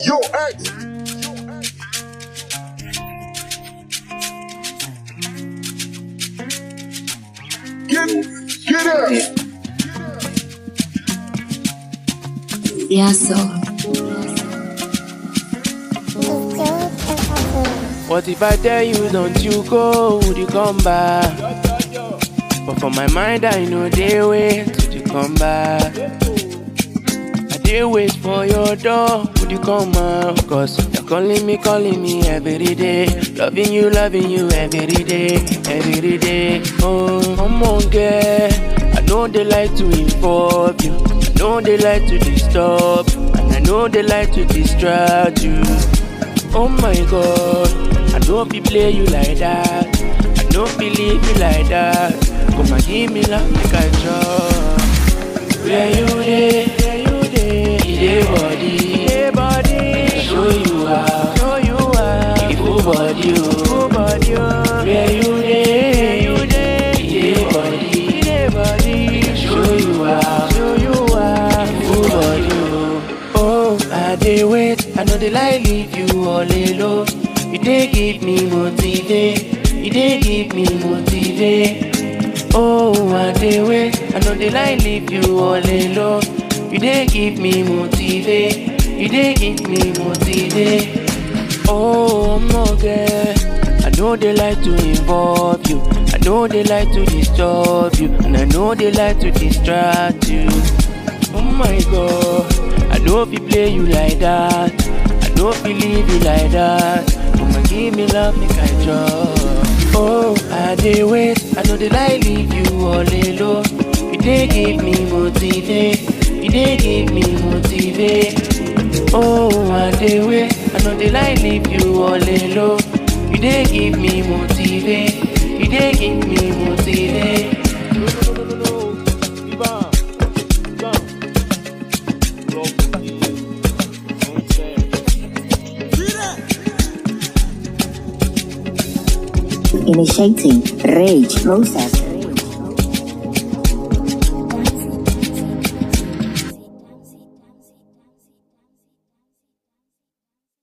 Yo, ex. Get, get out. Yeah, so What if I tell you don't you go, would you come back? But for my mind I know they wait till you come back I dey wait for your door, would you come out? Cause you're calling me, calling me every day Loving you, loving you every day, every day Oh, come on girl I know they like to involve you I know they like to disturb And I know they like to distract you Oh my god, I don't be play you like that. I don't believe you like that. Come and give me love like I draw. Where you dey? Where you dey? Dey body, dey body. Show you how, show you how. Full body, oh, full body. oh. Where you dey? Where you dey? Dey body, dey body. Show you how, show you how. Full body, oh. Oh, I dey wait, I know they lie leave you all alone. You dey give me motivate, you dey give me motivate. Oh, I dey wait, I know they lie leave you all alone. You dey give me motivate, you dey give me motivate. Oh, no girl, I know they like to involve you. I know they like to disturb you, and I know they like to distract you. Oh my god, I know if you play you like that, I don't believe you like that. Come and give me love, make I draw. Oh, I dey wait, I know they lie leave you all alone. You dey give me motivate, you dey give me motivate. Oh, I dey wait, I know they lie leave you all alone. You dey give me motivate, you dey give me motivate. initiating rage process.